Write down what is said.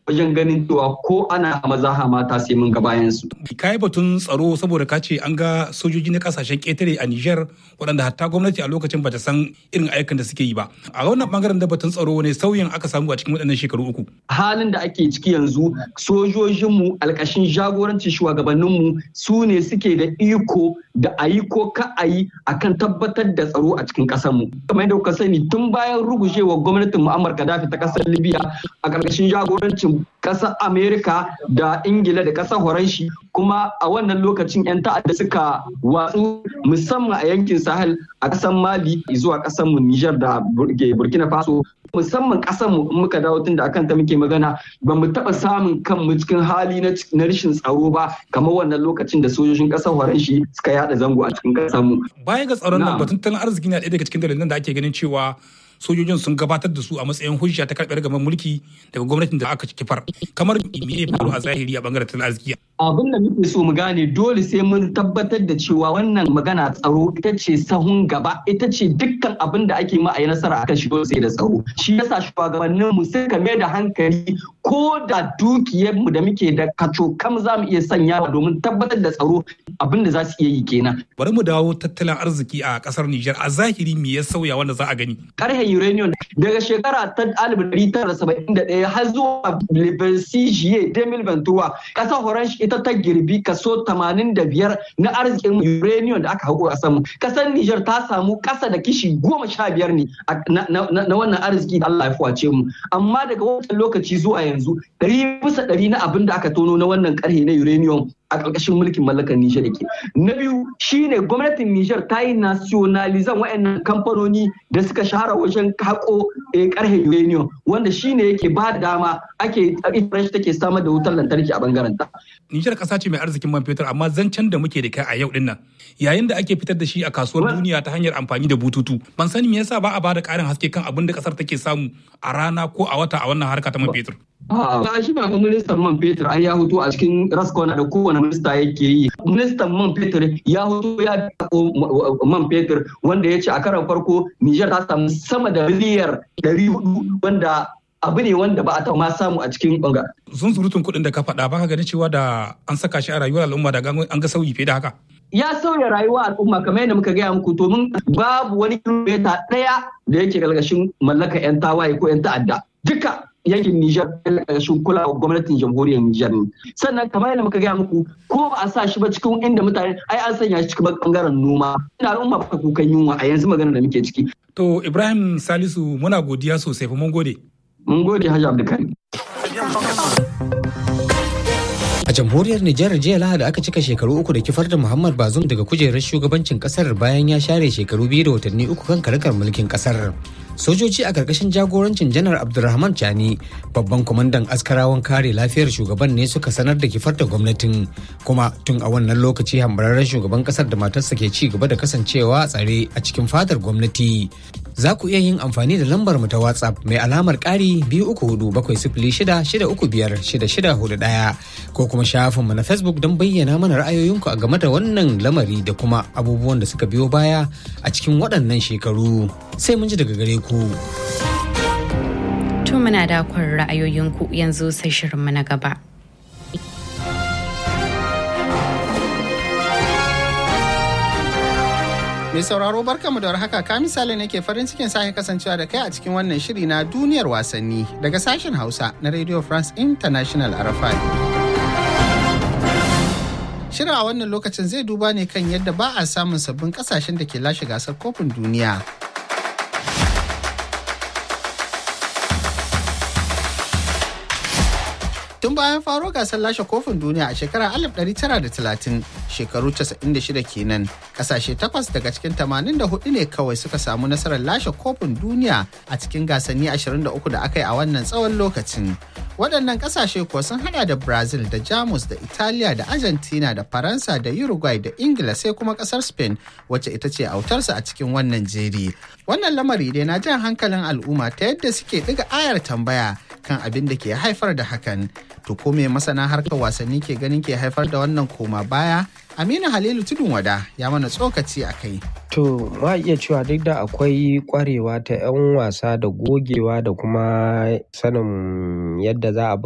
wajen ganin cewa ko ana maza mata sai mun ga bayan su. Ka yi batun tsaro saboda ka ce an ga sojoji na kasashen ƙetare a Nijar waɗanda hatta gwamnati a lokacin bata san irin ayyukan da suke yi ba. A wannan bangaren da batun tsaro ne sauyin aka samu a cikin waɗannan shekaru uku. Halin da ake ciki yanzu sojojinmu alƙashin jagorancin shugabanninmu su ne suke da iko da a yi ko ka a yi akan tabbatar da tsaro a cikin ƙasarmu. Kamar yadda kuka sani tun bayan rugujewa gwamnatin Muammar Gaddafi ta ƙasar Libya a ƙarƙashin jagorancin ƙasar Amerika da Ingila da ƙasar Horanshi kuma a wannan lokacin 'yan ta'adda suka watsu musamman a yankin Sahel a ƙasar Mali zuwa ƙasar mu Nijar da Burkina Faso musamman ƙasar mu muka dawo tun da akan ta muke magana ba mu taɓa samun kanmu cikin hali na rashin tsaro ba kamar wannan lokacin da sojojin ƙasar Horanshi suka yada zango a cikin ƙasar mu. Baya ga tsaron nan batun tattalin arziki na ɗaya daga cikin dalilan da ake ganin cewa sojojin sun gabatar da su a matsayin hujja ta karɓar gaban mulki daga gwamnatin da aka kifar kamar me ya faru a zahiri a bangaren tattalin arziki abin da muke so mu gane dole sai mun tabbatar da cewa wannan magana tsaro ita ce sahun gaba ita ce dukkan abin da ake ma a yi nasara akan shi sai da tsaro shi yasa shugabannin mu suka mai da hankali ko da dukiyar mu da muke da kaco kam za mu iya sanyawa domin tabbatar da tsaro abin da za su iya yi kenan bari mu dawo tattalin arziki a kasar Nijar a zahiri me ya sauya wanda za a gani karhen uranium daga shekara ta 1971 har zuwa Libercijiye 2023 kasar Horanshi ita ta girbi kaso 85 na arzikin uranium da aka haƙo a samu. Kasar Nijar ta samu ƙasa da kishi goma sha biyar ne na wannan arziki da Allah ya fuwace mu. Amma daga wancan lokaci zuwa yanzu ɗari bisa ɗari na abin da aka tono na wannan ƙarhe na uranium a ƙarƙashin mulkin mallakar Nijar yake. Na biyu shine gwamnatin Nijar ta yi nationalizan waɗannan kamfanoni da suka shahara wajen haƙo ƙarhe uranium wanda shine yake ba da dama ake ita take samar da wutar lantarki a bangaren ta. Nijar ƙasa ce mai arzikin man fetur amma zancen da muke da kai a yau din nan yayin da ake fitar da shi a kasuwar duniya ta hanyar amfani da bututu ban sani me yasa ba a bada ƙarin haske kan abin da ƙasar take samu a rana ko a wata a wannan harka ta man fetur. Ba shi ba ministan man fetur ai ya hutu a cikin raskona da kowane minista yake yi. Ministan man fetur ya hutu ya man fetur wanda ya ce a karan farko Nijar ta samu sama da miliyar 400 wanda abu ne wanda ba a taɓa ma samu a cikin banga. Sun surutun kuɗin da ka faɗa ba ka gani cewa da an saka shi a rayuwar al'umma da an ga sauyi fiye da haka. Ya sauya rayuwar al'umma kamar yadda muka gaya muku domin babu wani kilomita ɗaya da yake galgashin mallaka 'yan tawaye ko 'yan ta'adda. Duka yankin Nijar ƙarƙashin kulawa gwamnatin jamhuriyar Nijar ne. Sannan kamar yadda muka gaya muku ko ba a sa shi ba cikin inda mutane ai an sanya shi cikin bangaren noma. Ina al'umma baka kukan yunwa a yanzu magana da muke ciki. To Ibrahim Salisu muna godiya sosai fa mun gode. Mun gode Hajji Abdulkarim. A jamhuriyar Nijar jiya Lahadi aka cika shekaru uku da kifar da Muhammad Bazoum daga kujerar shugabancin kasar bayan ya share shekaru biyu da watanni uku kan karkar mulkin kasar. Sojoji a karkashin jagorancin janar Abdulrahman Chani babban kwamandan askarawan kare lafiyar shugaban ne suka sanar da kifar da gwamnatin kuma tun a wannan lokaci hambararren shugaban kasar da matarsa ke ci gaba da kasancewa tsare a cikin fadar gwamnati. Za ku iya yin amfani da lambar mu ta WhatsApp mai alamar ƙari biyu uku hudu bakwai sifili shida shida uku biyar shida shida hudu ɗaya ko kuma shafinmu na Facebook don bayyana mana ra'ayoyinku a game da wannan lamari da kuma abubuwan da suka biyo baya a cikin waɗannan shekaru. Sai mun ji daga gare ku. To muna da kwan ra'ayoyinku yanzu sai shirinmu na gaba. Mai sauraro barkamu da warhaka ka misali nake farin cikin sake kasancewa da kai a cikin wannan shiri na duniyar wasanni daga sashen Hausa na Radio France International RFI. Shirin a wannan lokacin zai duba ne kan yadda ba a samun sabbin kasashen da ke lashe gasar kofin duniya. Tun bayan faro gasar lashe kofin duniya a shekarar 1930 shekaru 96 kenan kasashe takwas daga cikin 84 ne kawai suka samu nasarar lashe kofin duniya a cikin gasanni 23 da aka yi a wannan tsawon lokacin. Waɗannan kasashe kuwa sun hada da Brazil da Jamus da Italiya da Argentina da Faransa da Uruguay da Ingila sai kuma ƙasar Spain wacce ita ce autarsa a cikin wannan jeri. Wannan lamari dai na jan hankalin al'umma ta yadda suke ɗiga ayar tambaya kan abin da ke haifar da hakan. To ko me masana harkar wasanni ke ganin ke haifar da wannan koma baya? Aminu Halilu Tudun Wada ya mana tsokaci a kai. To ma iya cewa duk da akwai kwarewa ta 'yan wasa da gogewa da kuma sanin yadda za a